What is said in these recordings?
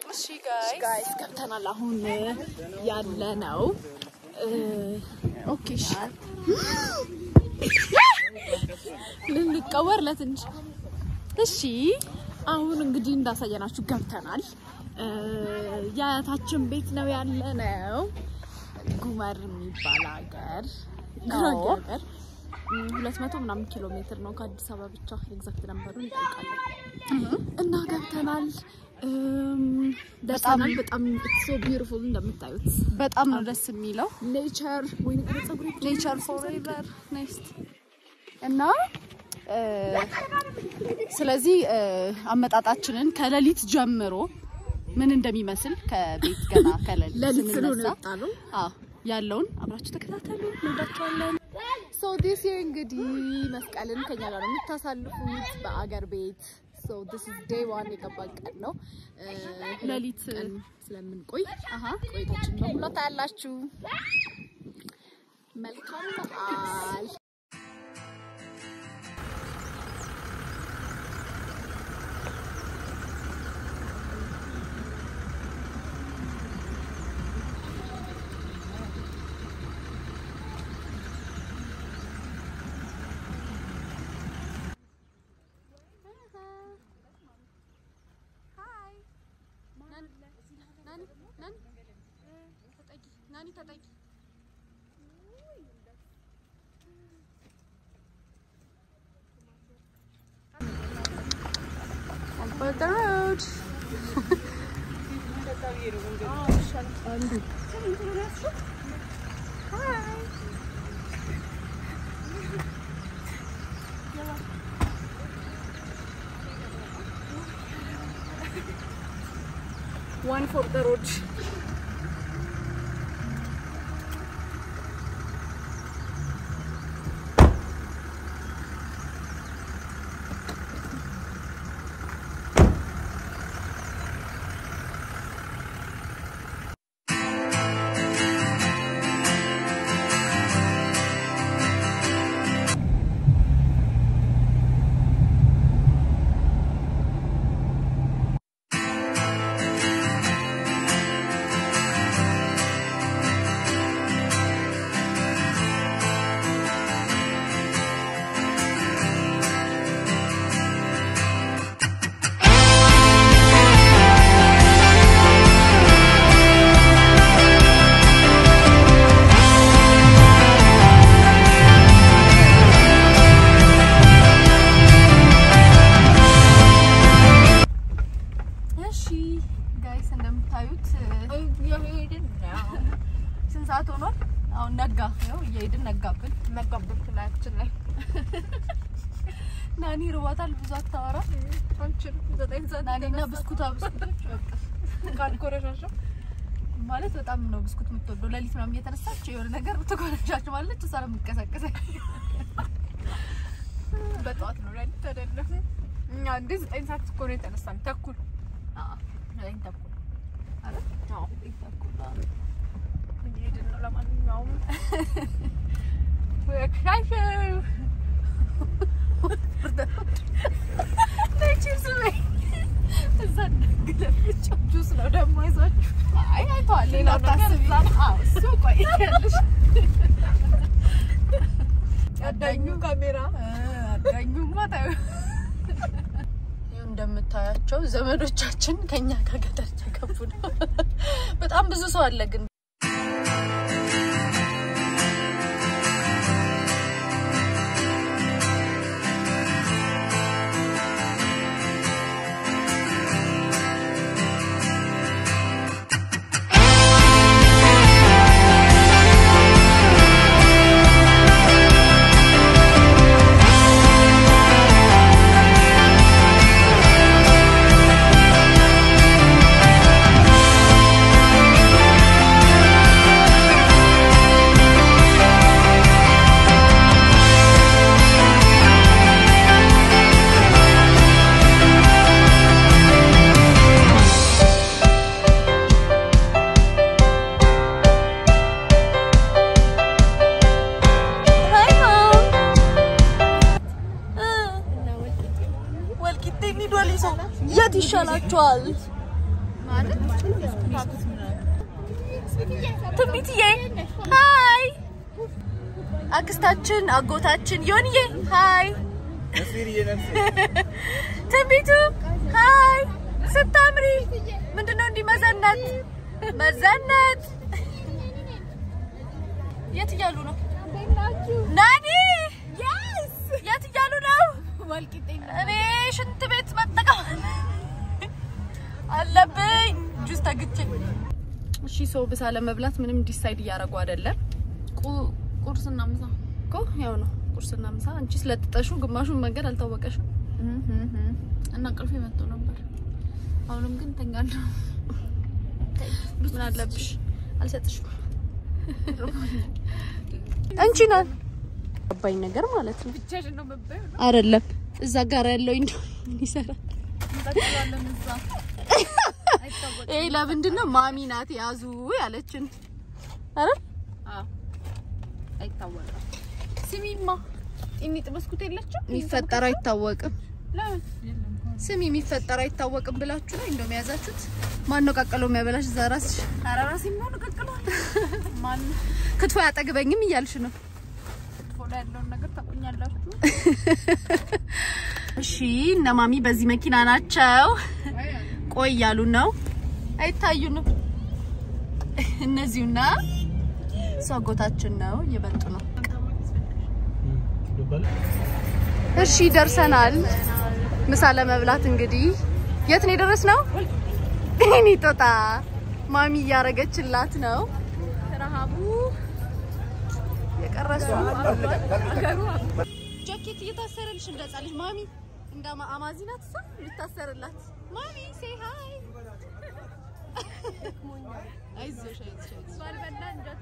እሺ ጋይስ ገብተናል። አሁን ያለ ነው ኦኬ። እሺ ልንቀወር ለትንሽ እሺ። አሁን እንግዲህ እንዳሳየናችሁ ገብተናል። የአያታችን ቤት ነው ያለ ነው ጉመር የሚባል ሀገር ጉራጌ ሀገር ሁለት መቶ ምናምን ኪሎ ሜትር ነው ከአዲስ አበባ ብቻ ኤግዛክት ነምበሩን እንጠይቃለን እና ገብተናል። በጣም በጣም ሶ ቢዩቲፉል እንደምታዩት በጣም ነው ደስ የሚለው ኔቸር ወይ ጸጉሬ ኔቸር ፎሬቨር ኔክስት እና ስለዚህ አመጣጣችንን ከሌሊት ጀምሮ ምን እንደሚመስል ከቤት ገና ከሌሊት ለሊት ስለሆነ ስንነሳ ወጣ ነው። አዎ ያለውን አብራችሁ ተከታተሉ። እንወዳችኋለን። ሶ ዲስ ይር እንግዲህ መስቀልን ከኛ ጋር ነው የምታሳልፉት በአገር ቤት። ሶ ዲስ ኢዝ ዴይ ዋን የገባን ቀን ነው። ሌሊት ቀን ስለምንቆይ አሃ ቆይታችን በሙሉ ታያላችሁ። መልካም በዓል። But the road. One for the road. እሺ ጋይስ እንደምታዩት ስንት ሰዓት ሆኗል? አሁን ነጋ ነው እየሄድን ነጋብን ነጋብን ላያችን ላይ ናኒ ርቧታል ብዙ አታወራ ዘጠኝ ሰዓት ናኒና ብስኩታ ብስኩቶች ካልኮረሻሸው ማለት በጣም ነው ብስኩት የምትወደው ሌሊት ምናምን እየተነሳች የሆነ ነገር ትኮረሻች ማለች እሷ ነው የምትቀሰቅሰኝ በጠዋት ነው ሌሊት አይደለም። እኛ እንደ ዘጠኝ ሰዓት እኮ ነው የተነሳን ተኩል ዘጠኝ ተኩል አይደል? አዎ ዘጠኝ ተኩል አዎ። እየሄድን ነው። ለማንኛውም ወክሻሽው ቺፕስ በይ እዛ እንደግለብቻ ጁስ ነው ደግሞ ይዟችሁ አይ አይተዋል። ሌላ ታስቢ አዎ እሱ ቆይ ያለሽ አዳኙ ካሜራ አዳኙማ ታዩ እንደምታያቸው ዘመዶቻችን ከኛ ከገጠር ተገቡ ነው። በጣም ብዙ ሰው አለ ግን ወልቂጤ እንሂድ ወሊሶ የት ይሻላችኋል? ማለት ትንቢትዬ ሀይ አክስታችን አጎታችን ዮንዬ ሀይ ትንቢቱ ሀይ ስታምሪ ምንድነው እንዲህ መዘነት መዘነት የት እያሉ ነው ናኒ የት እያሉ ነው እኔ ሽንት ቤት መጠቀም አለብኝ ጁስ ተግቼ እሺ ሰው ብሳ ለመብላት ምንም ዲሳይድ እያደረጉ አይደለም ቁ- ቁርስና ምሳ እኮ ያው ነው ቁርስና ምሳ አንቺ ስለጥጠሹ ግማሹን መንገድ አልታወቀሽም እና እንቅልፌ መጥቶ ነበር። አሁንም ግን ተኛለሁ። ምን አለብሽ አልሰጥሽም አንቺ ናት አባኝ ነገር ማለት ነው ብቻሽን ነው መባይ አይደለም እዛ ጋር ያለው እንደው ምን ይሰራል እንጠቅላለን እዛ ይሄ ለምንድን ነው ማሚ ናት ያዙ ያለችን አይደል አይታወቅም። ስሚማ ጢኒጥ በስኩት የለችም የሚፈጠር አይታወቅም ለምን ስሚ የሚፈጠር አይታወቅም ብላችሁ ነው እንደው የያዛችሁት ማን ነው ቀቅሎ የሚያበላሽ እዛ ራስሽ ኧረ እራሴ ምን ቀቅሏል ማን ክትፎ ያጠግበኝም እያልሽ ነው ክትፎ ላይ ያለውን ነገር ታውቁኛላችሁ። እሺ እነ ማሚ በዚህ መኪና ናቸው ቆይ እያሉ ነው አይታዩንም እነዚሁና እሱ አጎታችን ነው እየመጡ ነው እሺ ደርሰናል ምሳ ለመብላት እንግዲህ የት ነው የደረስነው እኔ ጦጣ ማሚ እያረገችላት ነው ረሃቡ የቀረሱ ጃኬት እየታሰረልሽ እንደ ህፃን ልጅ ማሚ እንደ አማ- አማዚ ናት እሷ ልታሰርላት ማሚ ሴይ ሃይ አይዞሽ አይዞሽ አይዞሽ ባልበላ እንጀቷ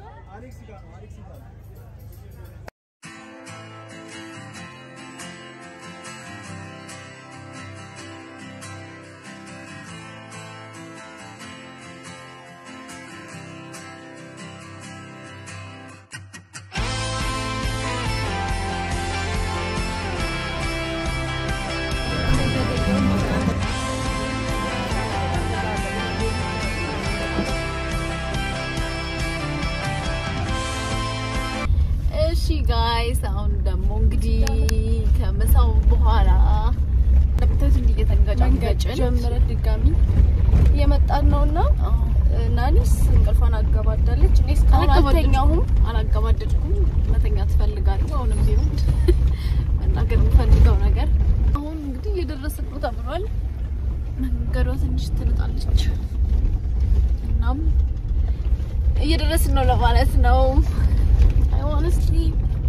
እሺ ጋይስ አሁን ደግሞ እንግዲህ ከምሳው በኋላ እንደምታዩት እንዲህ እየተንገጫገጭን ጀምረን ድጋሚ እየመጣን ነውና ናኒስ እንቅልፏን አገባዳለች እኔ እስካሁን አልተኛሁም አላገባደድኩም። መተኛ ትፈልጋለሁ። አሁንም ቢሆን መናገር የምፈልገው ነገር አሁን እንግዲህ እየደረስን ነው ተብሏል። መንገዷ ትንሽ ትንጣለች። እናም እየደረስን ነው ለማለት ነው። አይ ሆነስትሊ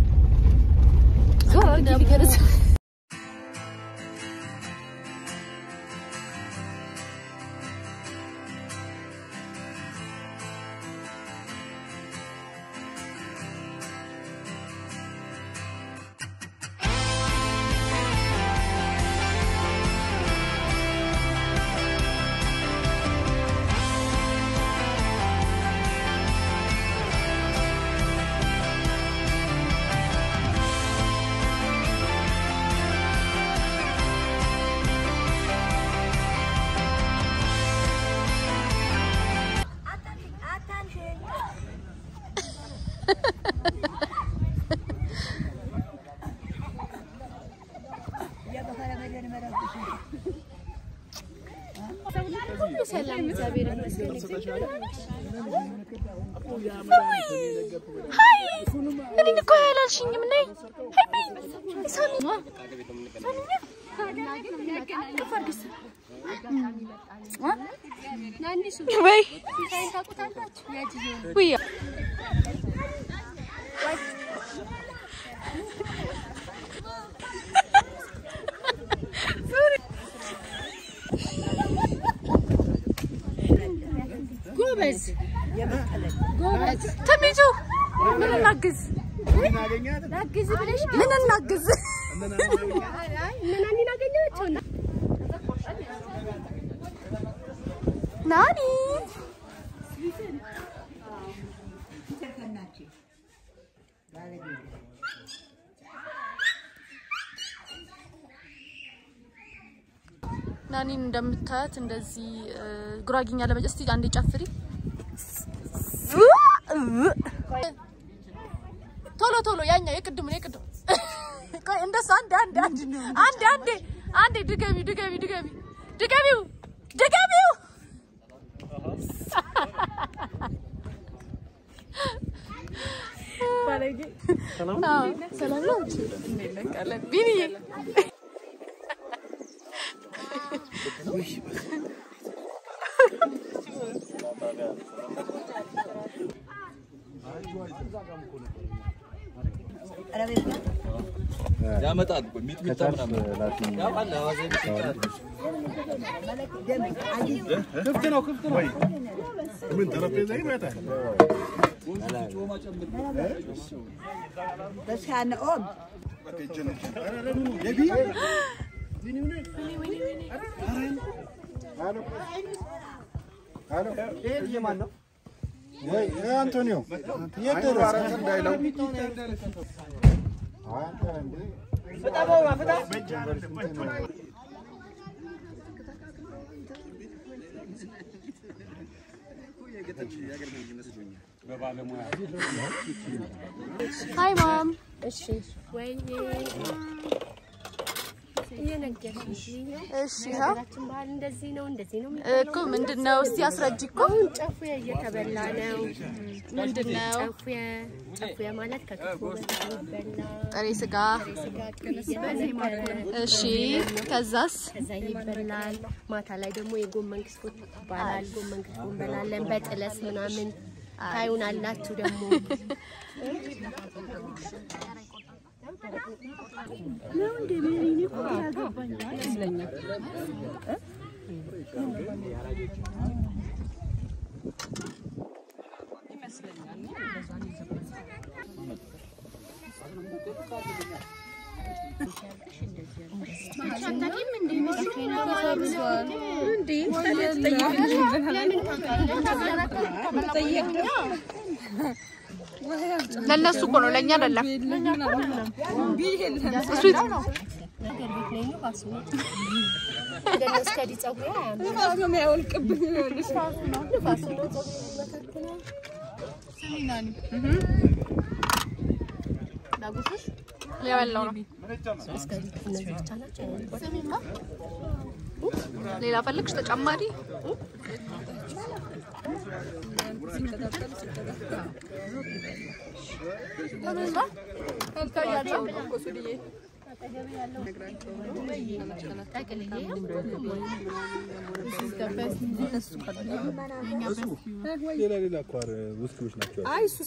ዞር አድርጊ ሊገርዝ እኔ እኮ ያላልሽኝም ነይ ወይ ውይ ጎበዝ ጎበዝ ትንቢቱ ምን እናግዝ ምን እናግዝ ናኒ ናኒን እንደምታያት እንደዚህ እ፣ ጉራጌኛ ለመጨ እስቲ አንዴ ጨፍሪ። ቶሎ ቶሎ ያኛው የቅድሙ የቅድሙ ቆይ እንደሱ አንዴ አንዴ አንዴ አንዴ አንዴ አንዴ ድገሚ ድገሚ ድገሚ ድገሚው ድገሚው አዎ፣ ሰላም ነው እንዴት ነህ ቃለን ቢኒዬ ያመጣል እኮ ሚጥሚጣ ምናምን ያውቃል። አዋዜ ሚጥሚጣ ምን ጠረጴዛ ይመጣል? አንቶኒዮ የት ደረስክ? እንዳይለው ሃይ ማም እሺ ወይ እየነገርሽ እሺ ይኸው ሀገራችን ባህል እንደዚህ ነው እንደዚህ ነው እኮ ምንድን ነው እስቲ አስረጅ እኮ አሁን ጨፉያ እየተበላ ነው ምንድን ነው ጨፉያ ጨፉያ ማለት ከክትፎ በጣም ይበላ ጥሬ ስጋ ስጋ ቅቤ እየተነከረ እሺ ከዛስ ከዛ ይበላል ማታ ላይ ደግሞ የጎመን ክትፎ ይባላል ጎመን ክትፎ እንበላለን በጥለስ ምናምን ታዩናላችሁ ደግሞ ለእነሱ እኮ ነው ለእኛ አይደለም እሱ ነገር ቤት ላይ ነው ባሱ ነው እንደነሱ ከዲ ጸጉሩ አያምርም ንፋሱ ነው ጸጉሩ መካከል የበላው ነው እስከዚህ እነዚህ ብቻ ናቸው ሌላ ፈለግሽ ተጨማሪ ሌላ ሌላ እኮ ኧረ ውስኪዎች ናቸው።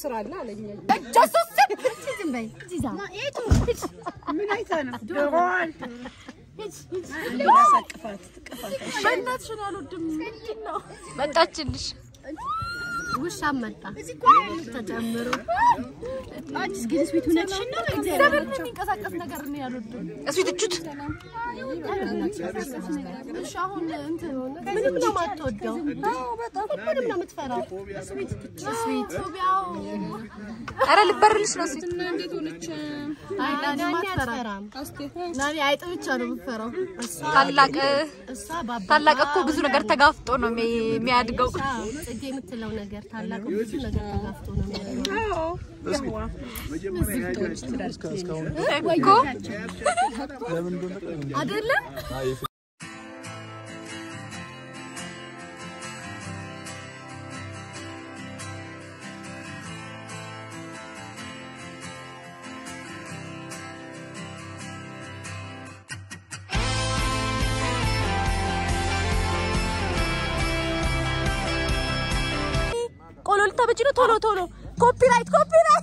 በእናትሽን አልወድም ምንድን ነው መጣችልሽ ውሻ መጣ ተጨምሮ እግዚአብሔር የሚንቀሳቀስ ነገር ነው ያልወድም እሱ ትቹት እሺ አሁን እንትን ምንም ነው የማትወደው ሁሉንም ነው የምትፈራው ስዊት ፎቢያው ኧረ ልበርልሽ ነው እሱ አይ ናኒ አትፈራም ናኒ አይጥ ብቻ ነው የምትፈራው። ታላቅ እሷ ባባ ታላቅ እኮ ብዙ ነገር ተጋፍጦ ነው የሚ- የሚያድገው ጽጌ የምትለው ነገር ታላቅ ብዙ ነገር ተጋፍቶ ነው የሚያደርገው እኮ አይደለም ቆሎ ልታበጅ ነው ቶሎ ቶሎ ኮፒራይት ኮፒራይት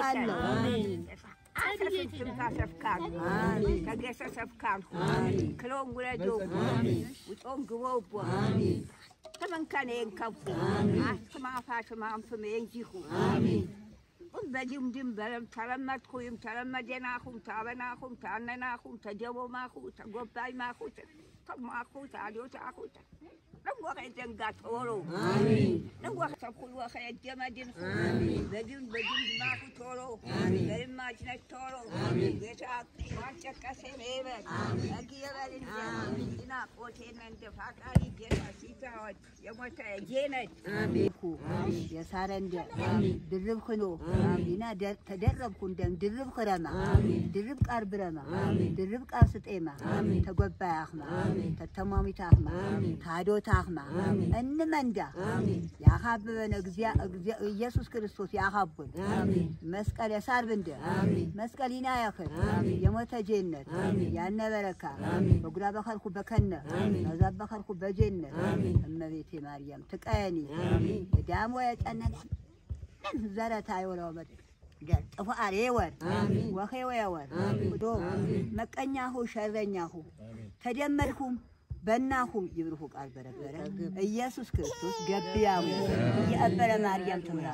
አለው አሰፍም ታሰፍካል ተገሰሰፍካል ክሎም ውለዶ ውጦም ግቦቦ ተመንከኔን ከቡ አስማፋሽማንፍም የንጂሁ በጅምድም በለም ተለመድኩይም ተለመደናኹም ታበናኹም ታነናኹም ተጀቦማኹ ተጎባይማኹ ተማኹ ታልዮታኹ ለወኸ ዘንጋ ቶሎ ለወኸ ተኩል ወኸ ጀመድን በጅም በጅም ማኹ ቶሎ በልማችነት ቶሎ ጌታ ማጨቀሴ ሜበት እግ የበልንጀ ኢና ቆቴነ እንደ ፋቃሪ ጌታ ሲታወት የሞተ ጄነት የሳረንደ ድርብ ክኖ ኢና ተደረብኩ እንደም ድርብ ክረማ ድርብ ቃር ብረማ ድርብ ቃር ስጤማ ተጎባይ አኽማ ተተማሚት አኽማ ታዶት አኽማ እንመንዳ ያኻብበነ ኢየሱስ ክርስቶስ ያኻቡን መስቀል የሳር ብንደ መስቀል ኢና ያኽር የሞተ ጄነት ያነ በረካ በጉራ በኸልኩ በከነ በዛ በኸልኩ በጄነት እመቤቴ ማርያም ትቀየኒ ዳሞ የጨነቀ ዘረታ የወለወበት ጥፋር የወር ወኼ ወየወር ዶ መቀኛሁ ሸረኛሁ ተደመርኩም በናሁም ይብርሁ ቃል በረበረ ኢየሱስ ክርስቶስ ገቢያሙ የአበረ ማርያም ትምራ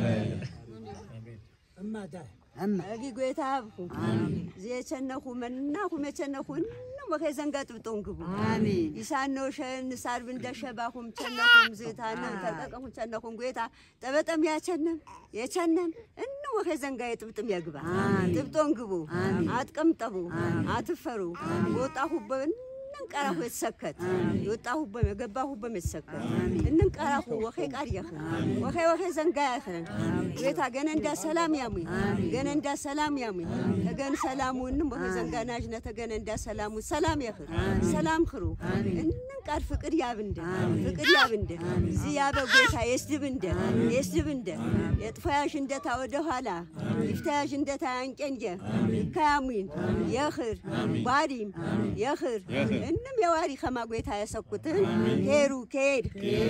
እጊ ጎይታ አብኩ የቸነኹ መናኹም የቸነኹ እንም ወኸ ዘንጋ ጥብጦን ግቡ አሜን ይሳነው ሸን ሳርብ እንደሸባኹም ቸነኹም ዝታንም ተጠቀኹም ቸነኹም ጎይታ ጠበጠም ያቸነም የቸነም እን ወኸ ዘንጋ የጥብጥም የግባ ጥብጦን ግቡ አትቀምጠቡ አትፈሩ ወጣሁበን እንንቀራሁ የተሰከት የወጣሁበም የገባሁበም የተሰከት እንንቀራሁ ወኼ ቃል የኽን ወኼ ወኼ ዘንጋ ያኽን ቤታ ገነ እንዳ ሰላም ያሙኝ ገነ እንዳ ሰላም ያሙኝ ተገን ሰላሙንም ወኼ ዘንጋ ናጅነ ተገነ እንዳ ሰላሙ ሰላም የኽን ሰላም ክሩ እንንቃር ፍቅር ያብንደ ፍቅር ያብንደ ዝያበ ጎይታ የስድብንደ የስድብንደ የጥፋያሽ እንደታ ወደ ኋላ ይፍታያሽ እንደታ ያንቄንጀ ይካያሙኝ የኽር ባዲም የኽር እንም የዋሪ ከማጎይታ ያሰኩትን ሄሩ ከሄድ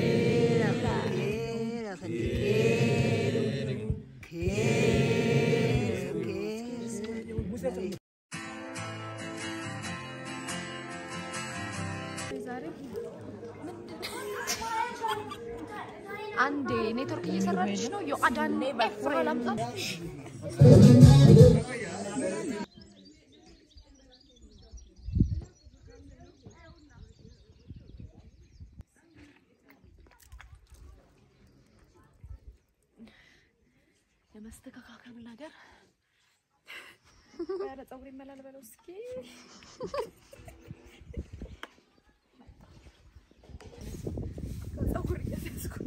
አንዴ ኔትወርክ እየሰራች ነው። የአዳኔ ውሃ ላምጣት። የመስተካከሉ ነገር ኧረ ፀጉር ይመላል በለው እስኪ ፀጉር እያስያዝኩ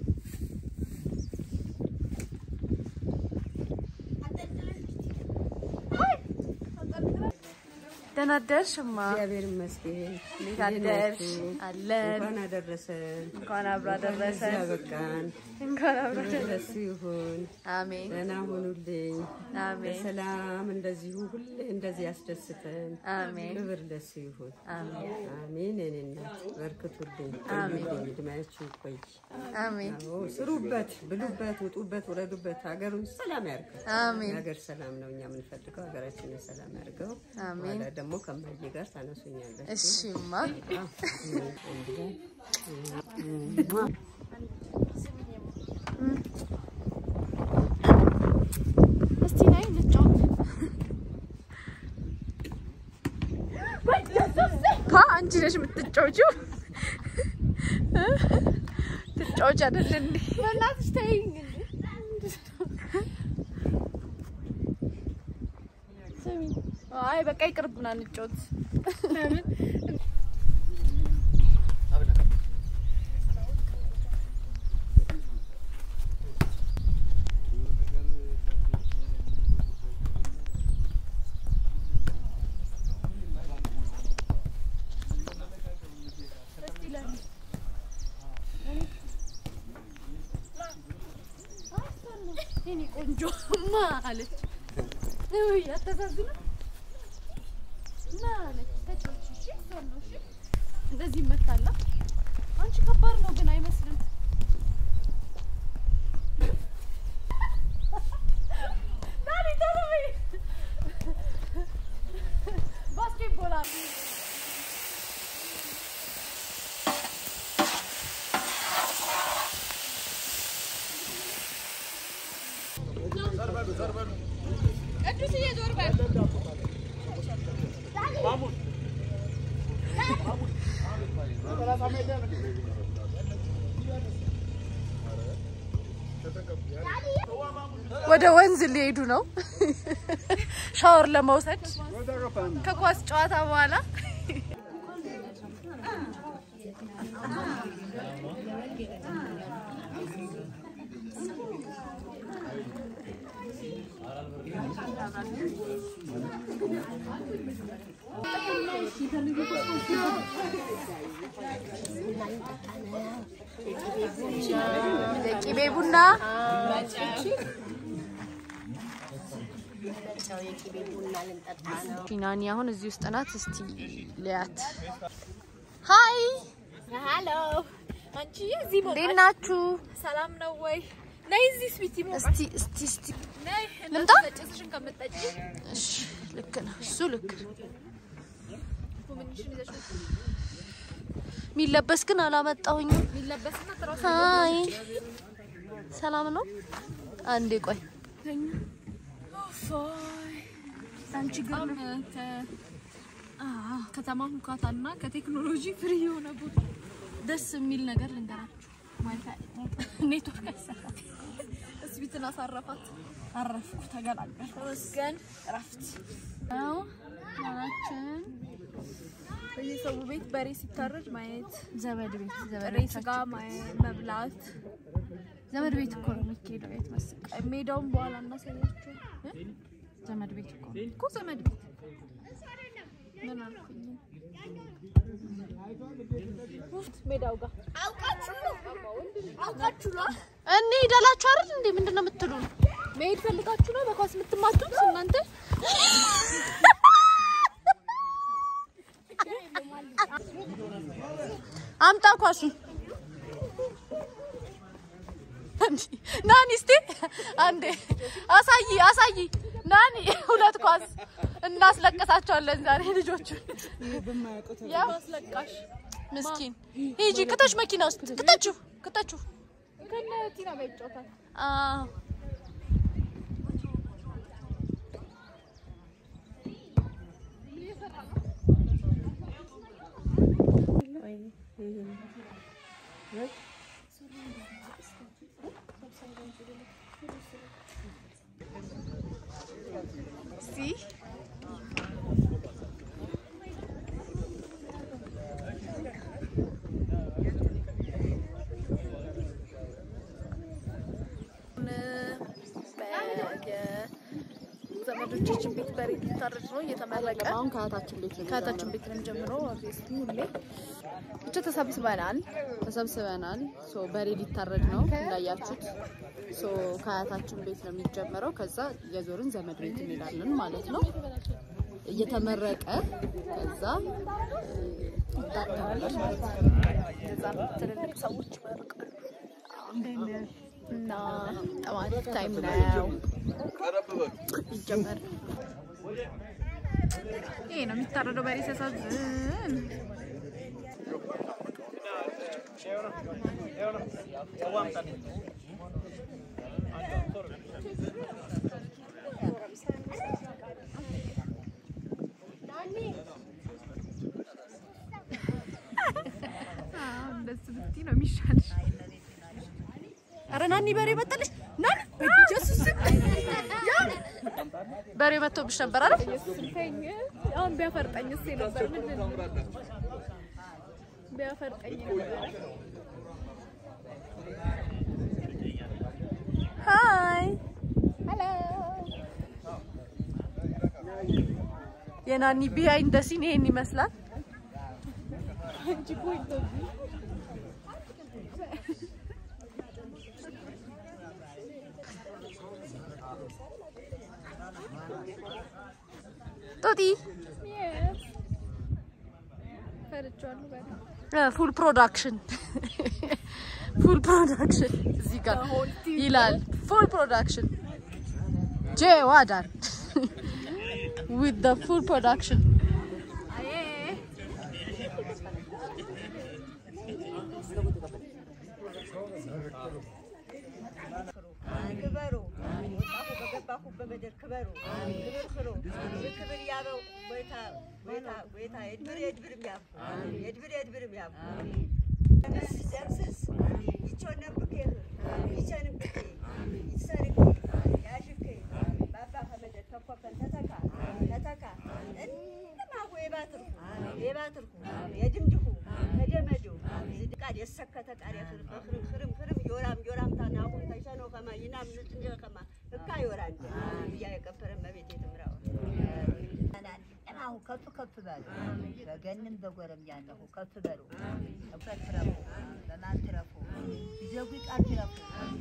ደህና አደርሽማ? እግዚአብሔር ይመስገን። እንዴት አደርሽ? አለን። እንኳን አደረሰን። እንኳን አብሮ አደረሰን። ለዚህ አበቃን። እንኳን አብሮ አደረሰን። ደስ ይሁን። አሜን ደህና ሁኑልኝ። አሜን በሰላም እንደዚሁ ሁሌ እንደዚህ ያስደስተን። አሜን ክብር ደስ ይሁን። አሜን አሜን። የኔ እናት በርክቱልኝ። አሜን። ቆዩልኝ፣ እድሜያችሁ ይቆይ። አሜን አዎ፣ ስሩበት፣ ብሉበት፣ ውጡበት፣ ውረዱበት። ሀገሩን ሰላም ያርገው። አሜን የሀገር ሰላም ነው እኛ የምንፈልገው። ሀገራችንን ሰላም ያርገው። አሜን። ኋላ ደግሞ ከማየ ጋር ታነሱኛለች። እሺማ እስቲ ነይ እንጫወት። ፓ አንቺ ነሽ የምትጫወቺው። ትጫወች አይደል እንዴ? በእናትሽ ተይኝ እንዴ። ስሚ፣ አይ በቃ ይቅርብና እንጫወት። ለምን የኔ ቆንጆ ማ አለች። ውይ አታሳዝንም? ማ አለች። ተጫወች እሺ፣ እሷን ነው እሺ። እንደዚህ ይመታላ። አንቺ ከባድ ነው ግን አይመስልም። ዳኒ ቶሎ ወደ ወንዝ ሊሄዱ ነው ሻወር ለመውሰድ ከኳስ ጨዋታ በኋላ የቂቤ ቡና ናኒ አሁን እዚህ ውስጥ ናት። እስቲ ሊያት ሀይ ሀሎ አንቺ እዚህ እንዴት ናችሁ? ሰላም ነው ወይ? ነይ እዚህ ስዊቲ ሞ እስቲ እስቲ እስቲ ነይ ልምጣ? ጭስሽን ከምትጠጪ እሺ ልክ ነው እሱ ልክ ነው። ምንሽን ይዘሽ ነው የሚለበስ ግን አላመጣሁኝም። የሚለበስና ትራስ ሀይ ሰላም ነው? አንዴ ቆይ አንቺ ግን ከተማ ሁካታና ከቴክኖሎጂ ፍሪ የሆነ ቦታ ደስ የሚል ነገር ልንገራችሁ። ኔትወርክ አይሰራም። እስቢትን አሳረፋት። አረፍኩ፣ ተገላገልኩ። ተመስገን እረፍት ነው። ናችን በየሰው ቤት በሬ ሲታረድ ማየት፣ ዘመድ ቤት ዘመድ ጥሬ ስጋ ማየ- መብላት። ዘመድ ቤት እኮ ነው የሚካሄደው። የት መሰለህ? ሜዳውን በኋላ እናሳያችሁ ዘመድ ቤት እኮ ነው። እኮ ዘመድ ቤት ምን አልኩኝ? ውፍት ሜዳው ጋር አውቃችሁ አውቃችሁ ነው እንሂድ አላችሁ አይደል እንዴ? ምንድን ነው የምትሉን? መሄድ ፈልጋችሁ ነው በኳስ የምትማቱት እናንተ? አምጣ ኳሱን። እንዲ ናኒ እስቲ አንዴ አሳይ አሳይ ናኒ ሁለት ኳስ እናስለቀሳቸዋለን ዛሬ ልጆቹን። ያው አስለቃሽ ምስኪን ሂጂ ክተሽ መኪና ውስጥ ክተችው ክተችው። ከነ ቲና ጋር ይጫወታል። አዎ እስቲ ዘመዶቻችን ቤት በሬ ሊታረድ ነው እየተመረቀ አሁን ከእህታችን ቤት ነው ከእህታችን ቤት ነው የምንጀምረው። ኦብቪየስሊ ሁሌ ብቻ ተሰብስበናል። ተሰብስበናል። ሶ በሬ ሊታረድ ነው እንዳያችሁት። ሶ ከአያታችን ቤት ነው የሚጀመረው። ከዛ የዞርን ዘመድ ቤት እንሄዳለን ማለት ነው። እየተመረቀ ከዛ ይታረዳል ማለት ነው። እዛ ትልልቅ ሰዎች ይመርቃሉ እና በጣም አሪፍ ታይም ነው። ይጀመር። ይሄ ነው የሚታረደው በሬ ሲያሳዝን። አዎ፣ እንደዚህ ብትይ ነው የሚሻልሽ። ኧረ ናኒ በሬ መጣለች። ናኒ በኢየሱስ ስም በሬ መጥቶብሽ ነበር አይደል? ስልከኝ አሁን ቢያፈርጠኝ እሴ ነበር ምንድን ነው ቢያፈርጠኝ ነበር። ሃይ የናኒ ቢሃይንድ ዘ ሲን ይሄን ይመስላል። አንቺ እኮ እንደዚህ ጦጢ ፈርቼዋለሁ በጣም። ፉል ፕሮዳክሽን ፉል ፕሮዳክሽን እዚህ ጋር ይላል። ፉል ፕሮዳክሽን ጄ ዋዳር ዊዝ ዘ ፉል ፕሮዳክሽን ግበሩ ወጣሁ በገባሁ በመደር ክበሩ ክብር ክሩ ክብር ያበው ወይታ ወይታ ወይታ የድብር የድብር የሚያብ የድብር የድብር የሚያብ ደምስስ ይቾነ ብኬ ይቸን ብኬ ይሰርክ ያሽክ ባባ ከመደር ተኮፈን ተተካ ተተካ እንማሁ የባትርኩ የባትርኩ የድምድኩ ከደመዱ ዝድቃድ የሰከተ ቃል በክርም ክርም ክርም ዮራም ዮራም ታናሁ ተሸኖ ከማ ይናም ንጥንጀ ከማ እካ ዮራ እንደ ብያ የቀበረ መቤት የትምራው አሁ ከፍ ከፍ በሉ በገንም በጎረም ያለሁ ከፍ በሉ እውቀት ትረፉ በማን ትረፉ ይዘጉ ቃል ትረፉ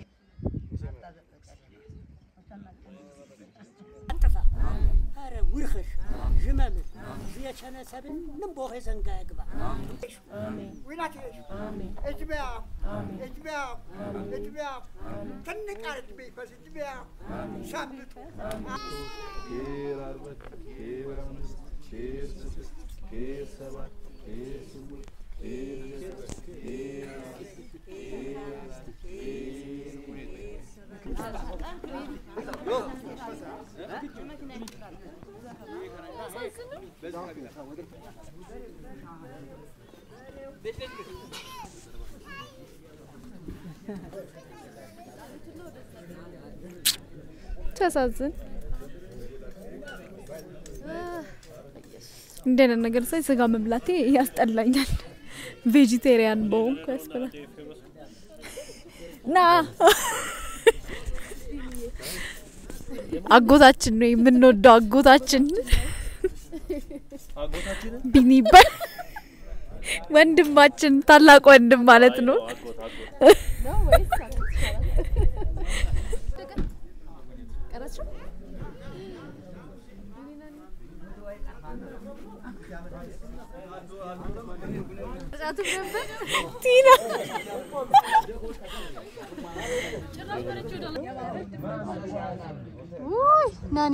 አንጥፋ ኧረ ውርኽሽ ዥመምሽ ዝየቸነ ሰብን ንቦኸ ዘንጋ ያግባ ዊናቴሽ እጅቢያ እጅቢያ እጅቢያ ትንቅ አርግ ቢፈስ እጅቢያ ሻምጡ ኬር አርበት ኬር አምስት ኬር ስድስት ኬር ሰባት ኬር ስምንት ኬር ዘጠኝ ኬር አስር ኬር አስር ኬር ሲያሳዝን እንዲህ አይነት ነገር ሳይ ስጋ መብላቴ ያስጠላኛል። ቬጂቴሪያን በሆንኩ ያስብላል። ና አጎታችን ነው የምንወደው አጎታችን ቢኒ ይባል ወንድማችን ታላቅ ወንድም ማለት ነው። ቲና ውይ ናኒ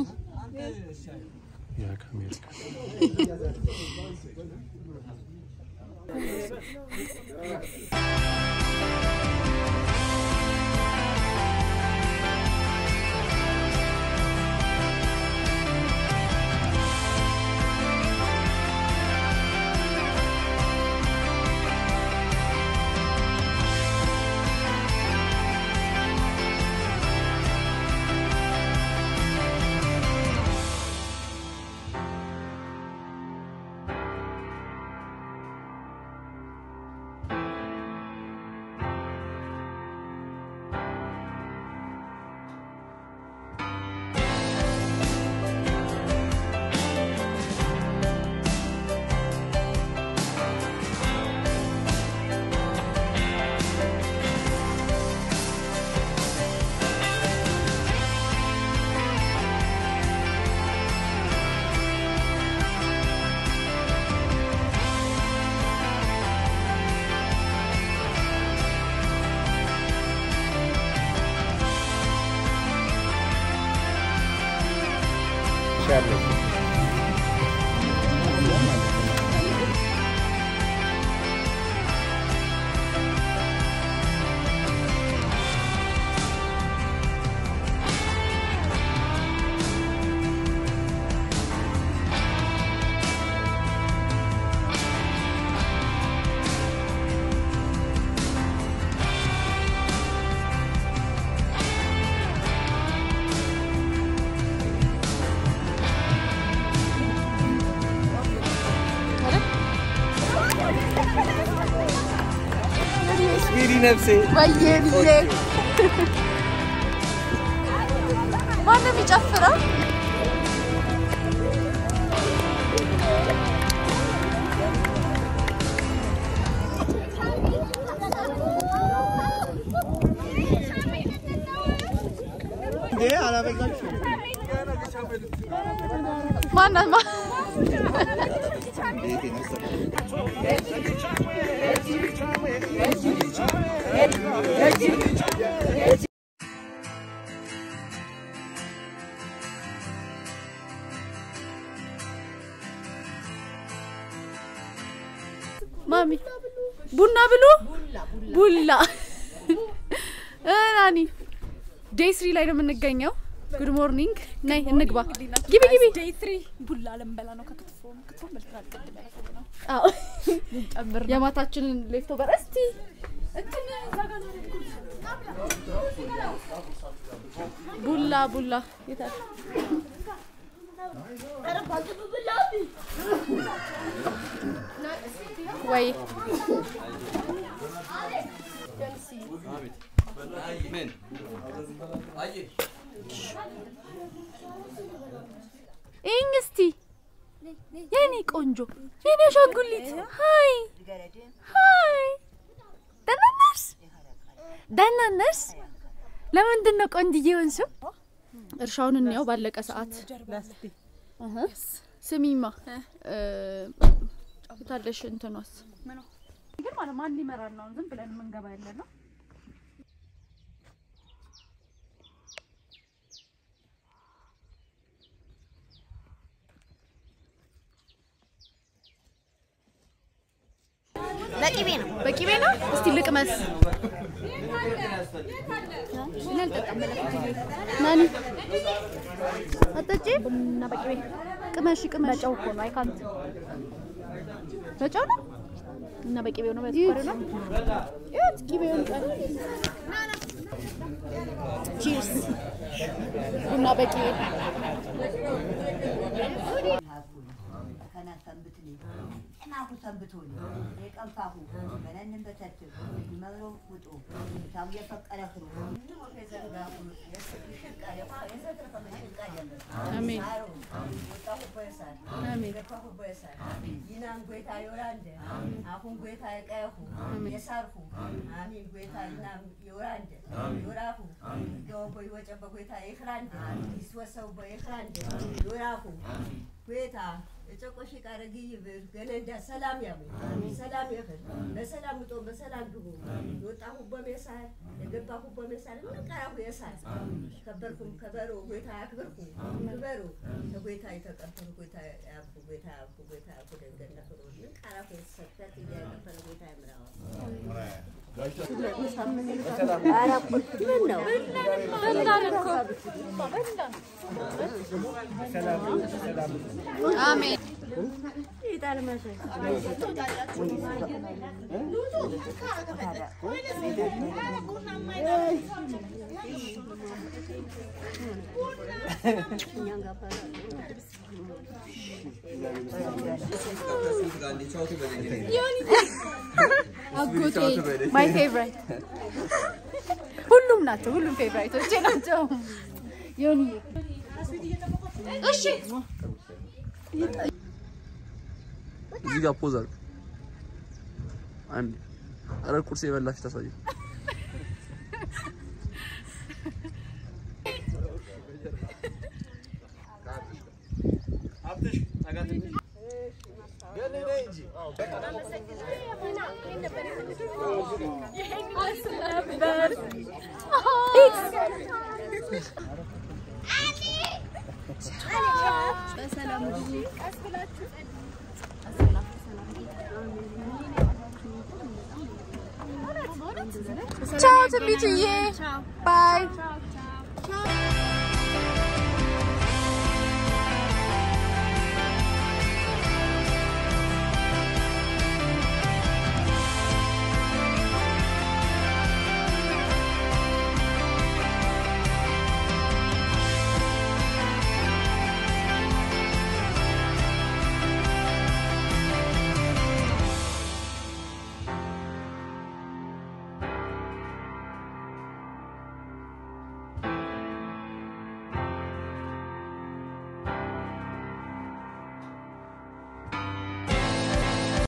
ነፍሴ ወየ ብዬ ማነው የሚጨፍረው? እንዴ አላበዛችሁ ማናት ማ ማሚ ቡና ብሉ ቡላ እ ናኒ ዴይ ስሪ ላይ ነው የምንገኘው። ጉድ ሞርኒንግ ነይ እንግባ ግቢ ግቢ ዴይ ትሪ ቡላ ልንበላ ነው ከክትፎ ክትፎ በልተናል ቅድም ያለፈው ነው አዎ የማታችንን ሌፍቶ በር እስቲ እንትን እዛ ጋር ነው ያደረኩት። ቡላ ቡላ የታል ወይ ይህኝ እስቲ የኔ ቆንጆ የኔ አሻንጉሊት ሀይ ሀይ ደህና ነሽ ደህና ነሽ ለምንድን ነው ቆንጅዬ የሆንሽው እርሻውን እንየው ባለቀ ሰዓት እህ። ስሚማ እ፣ የታለሽ እንትኗስ ግን ማለት ማን ሊመራን ነው? ዝም ብለን የምንገባ ያለ ነው። በቂቤ ነው በቂቤ ነው እስቲ ልቅመስ ናኒ አጠጪ ቡና በቂቤ ቅመሽ ቅመሽ በጨው እኮ ነው አይካንት በጨው ነው እና በቂቤው ነው በስኳር ነው ይኸውት ቂቤውን ቀን ቺርስ ቡና በቂቤ ከና ሰንብትኒ ጥናሁ ሰንብቶኒ የቀንፋሁ በነንን በተትብ መብሮ ውጡ ታው የፈቀረ ክሩ አሜን ይናን ጎይታ ዮራንደ አሁን ጎይታ የቀየሁ የሳርሁ አሚን ጎይታ ይናን ዮራንደ ዮራሁ ገወቦ ይወጨበ ጎይታ የክራንደ ይስወሰው በየክራንደ ዮራሁ ጎይታ የጨቆሽ ቃረግ ይብር ገነንዳ ሰላም ያሙ ሰላም ይኽል በሰላም ውጦ በሰላም ግቡ የወጣሁ በሜሳር የገባሁ በሜሳር ምንቀራሁ የሳር ከበርኩም ከበሮ ጎይታ ያክብርኩ ክበሩ ከጎይታ የተቀበሉ ጎይታ ያብኩ ጎይታ ያብኩ ጎይታ ያብኩ ደንገና ፍሩ ምንቀራሁ የተሰጠት እያቀበለ ጎይታ ያምራው አሜን አጎቴ ማይ ፌቨራይት ሁሉም ናቸው። ሁሉም ፌቨራይቶቼ ናቸው። ዮኒ እሺ እዚህ ጋር ፖዝ አድርግ። አንድ ኧረ ቁርስ የበላሽ ታሳይ። ቻው ትንቢትዬ ባይ